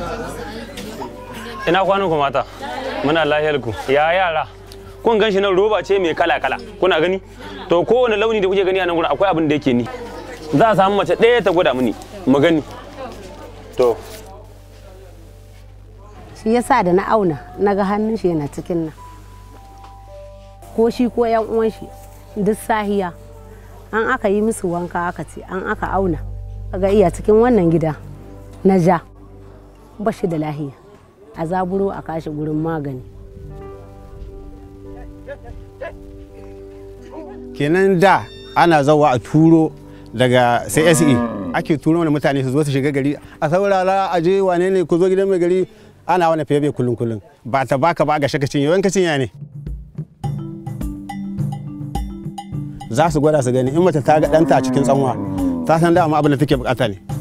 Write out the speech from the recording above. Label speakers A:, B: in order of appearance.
A: ina kwanan ku mata muna lahiyar ku ya yara kun gan shi nan roba ce mai kala kala kuna gani to kowane launi da kuke gani a nan gurin akwai abin da yake ni za a samu mace ɗaya ta gwada mini mu gani to
B: shi yasa da na auna na ga hannun shi yana cikin nan ko shi ko yan uwan shi duk sahiya an aka yi musu wanka aka ce an aka auna ga iya cikin wannan gida na ja ba shi da lahiya a zaburo a kashi gurin magani
C: kenan da ana zawa a turo daga CSE ake turo mana mutane su zo su shiga gari a saurara a je wane ne ku zo gidan mai gari ana wani fiye kullum kullum ba ta baka ba ga shaka cinye wanka cinya ne za su gwada su gani in mace ta ga ɗanta a cikin tsanwa ta san dama abin da take bukata ne